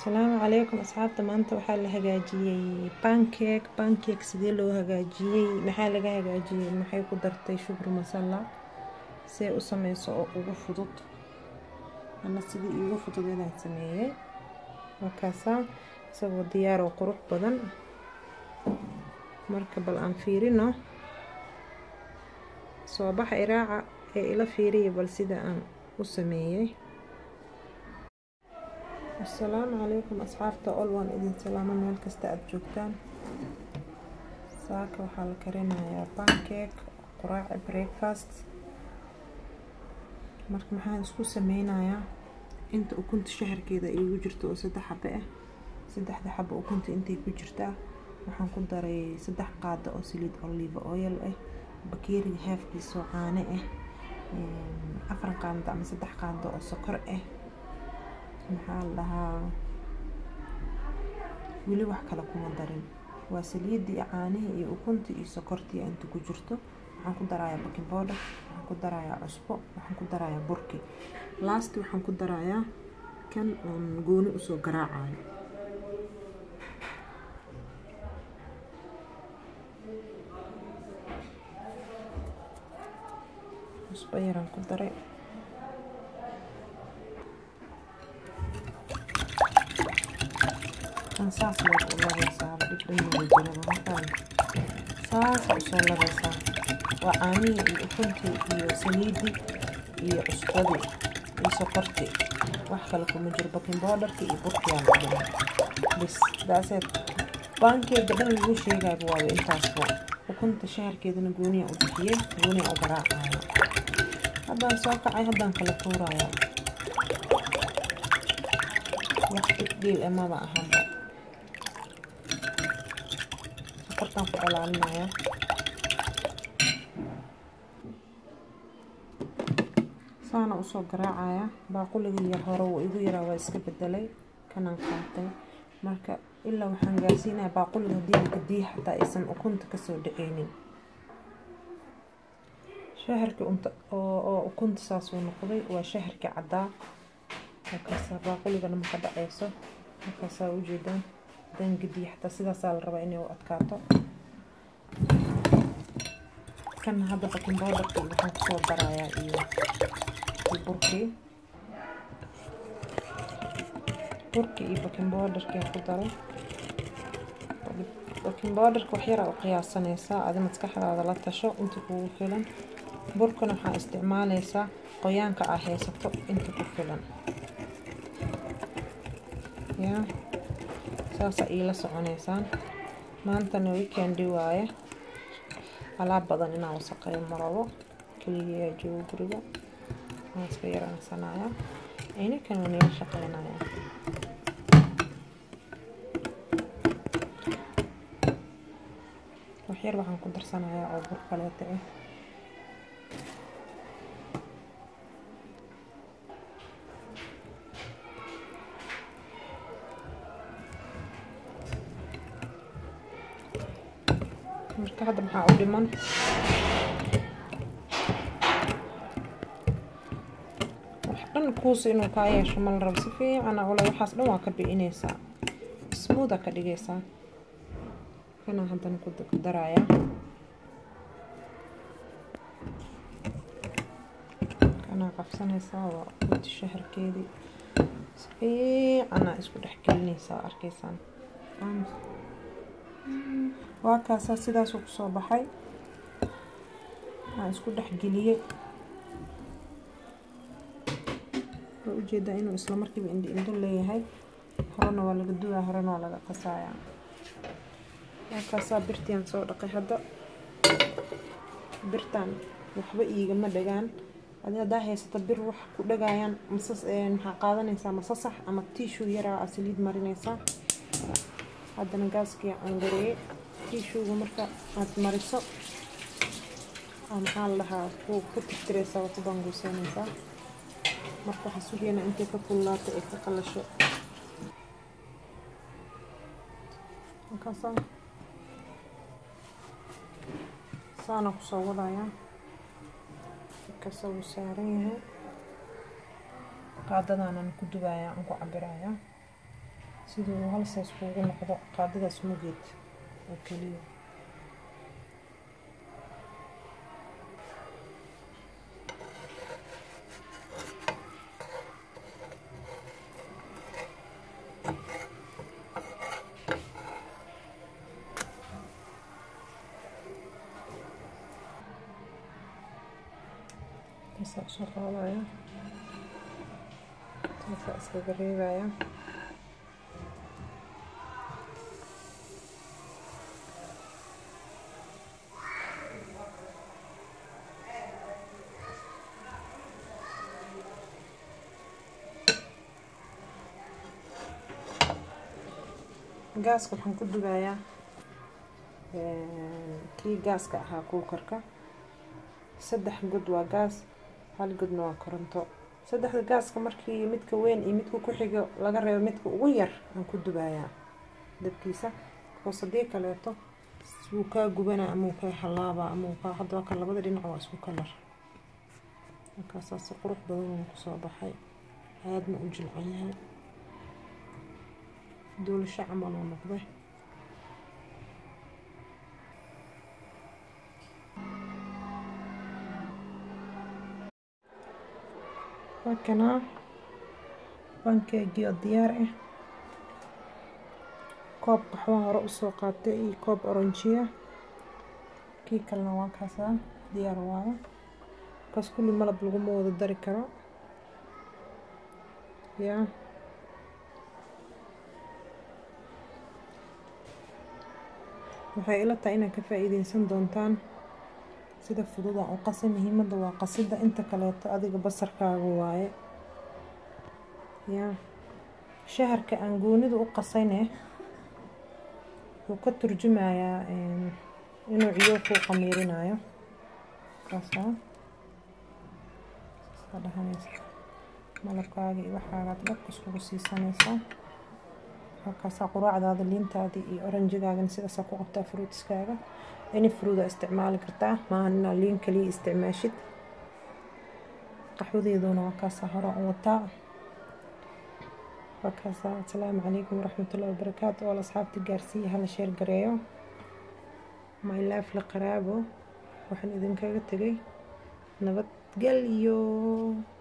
asalaamu calaykum asxaabta maanta waxaa la hagaajiyey pancake pancake sidee loo hagaajiyey maxaa laga hagaajiyey maxay ku dartay shukri masala see u sameyso oo ugu fudud ana sidii iigu fudud inaan sameeyey markaasaa isagoo diyaar oo qurux badan marka bal aan fiirino soo baxa iraaca ee ila fiiriya bal sida aan u sameeyey asalaamu calaykum asxaabta ol waan idin salaamo meel kasta aada joogtaan saaka waxaa la karinayaa pancake quraaci breakfast marka maxaan isku sameynayaa inta ukunta shaharkeeda iigu jirto oo saddex xabe ah saddexda xabo ukunta intay ku jirtaa waxaan ku daray saddex qaado oo saliid olive oil ah bakeeriga haafkiisa oo caano ah afar qaando ama saddex qaando oo sokor ah maxaa la dhahaa weli wax kale kuma darin waa saliidii caanihii iyo ukuntii iyo sokortii inta ku jirto waxaan ku darayaa baking powder waxaan ku darayaa cusbo waxaan ku darayaa burki last waxaan ku darayaa kan oon gooni usoo garaacayo cusbo yaraan ku daray saas baad u labaysaa dhibdhanmada jiraba markaan saasa usoo labaysaa waa caanihii iyo ukuntii iyo saliidii iyo cusbadii iyo sokortii wax kale kuma jiro baking powderkii iyo burkiyaa la dhimay bis daaseed baankeega dhan lagu sheegayba waaba intaasba ukunta shaharkeedana gooniyaa u bixiyey gooniyaa u garaacaya haddaan soo kacay haddaan kala tuuraya wax dhibdhiil emaba ahaba sokortaan ku dhalaalinaya saana usoo garaacaya baaquligii yar hore wuu igu yaraa waa iska bedelay kanaan qaatay marka ilaa waxaan gaarsiinaya baaquliga hadii gadii xataa aysan ukunta kasoo dhaceynin shaharkii unta oo ukunta saasuu noqday waa shaharkii caddaa markaasaa baaquligana maka dhaceyso markaasaa ujeedaan hadaan gediya xataa sidaasaa la rabaa inay u adkaato kana hadda baking powderki waxaan kusoo darayaa iyo burkii burki iyo baking powderki aan ku daray baking powderka wax yaraa u qiyaasanaysaa adi maskaxdaada la tasho inta kugu filan burkana waxaa isticmaaleysaa qoyaanka aa haysato inta ku filan ya saasa iila soconeysaan maantana weekendi waaye alaab badan inaan wasaqeeyo marabo keligiyaa joogo guriga waan iska yaraansanaya aynikan waan ila shaqeynaya waxyar waxaan ku darsanayaa oo bur kaleeta ah marka hadda maxaa u dhiman wax dhan kuusa inuu kaa yeesho ma la rabo si fiicana ule waxaas dhan waa ka bi'ineysaa smootha ka dhigaysaa kanaa haddana ku daraya kanaa qabsanaysaa waa uti shaharkeedii si fiicana isku dhex gelinaysaa arkaysaan waa kaasaa sidaasuu kusoo baxay waan isku dhex geliyey waa ujeedaa inuu isla markiiba indhi indho leeyahay horena waa laga duwaa horena waa laga qasayaa waa kaasaa birtiaan soo dhaqay hadda birtaan waxba iigama dhagaan adi haddaa haysato bir wax ku dhagaayaan masas maxaa qaadanaysaa masasax ama tiishuu yaraa aa saliid marinaysaa haddana gaaskii cangareeyey tiishuuga marka aada mariso maxaa la dhahaa ku ku tirtireysaa waa ku baanguuseynaysaa marka waxaa sugeena intay ka kullaato ay ka qalasho markaasaa saana kusoo wadayaa markaasa wuu saaran yahay qaadadaanan ku dubayaa aan ku cabirayaa sidii uu halsaas kuugu noqdo qaadadaas mugeed oo keliya taasaa usoo qaadaya taasaa iskaga reebaya gaaska waxaan ku dubayaa kii gaaska ahaa kuukarka saddex god waa gaas hal godna waa koronto saddexda gaaska markii midka weyn iyo midka ku xigo laga reebo midka ugu yar aan ku dubayaa dabkiisa hoos haddii kaleeto wuu kaa gubanaa ama wuu kaa halaabaa ama wuu kaa hadda kan labada dhinac waa isku kalar markaasaa si qurux badan uu kusoo baxay aadna u jilcan yahay duulasho camal uu noqday wakanaa bankeegii oo diyaar ah koob qaxwaa hore usoo qaatay iyo koob oranjiya kii kalena waa kaasaa diyaar waayo kaas kulli malab laguma wada dari karo yaa waxay ila tahay inaad ka faa-iideysan doontaan sida fududa u qasa muhiimadda waa qasida inta kaleeto adiga basarkaaga waaye yaa shaharka aan goonida u qasayne wuxuu ka turjumayaa inuu ciyo kuu qamiirinayo kaasaa saa dhahanaysa malabkaaga iyo waxaagaad dhabka iskugu siisanaysaa halkaasaa quraacdaada liintaadii iyo oranjigaagana sidaasaa ku qabtaa fruutiskaaga any fruuda isticmaali kartaa maahan inaa liin kaliya isticmaashid qaxwadeeduna waa kaasaa hore u wataa waa kaasaa asalaamu calaykum waraxmatullahi wabarakaatu oo asxaabta gaarsiiya hala sheer gareeyo my life la qaraabo waxaan idinkaga tegay nabadgelyo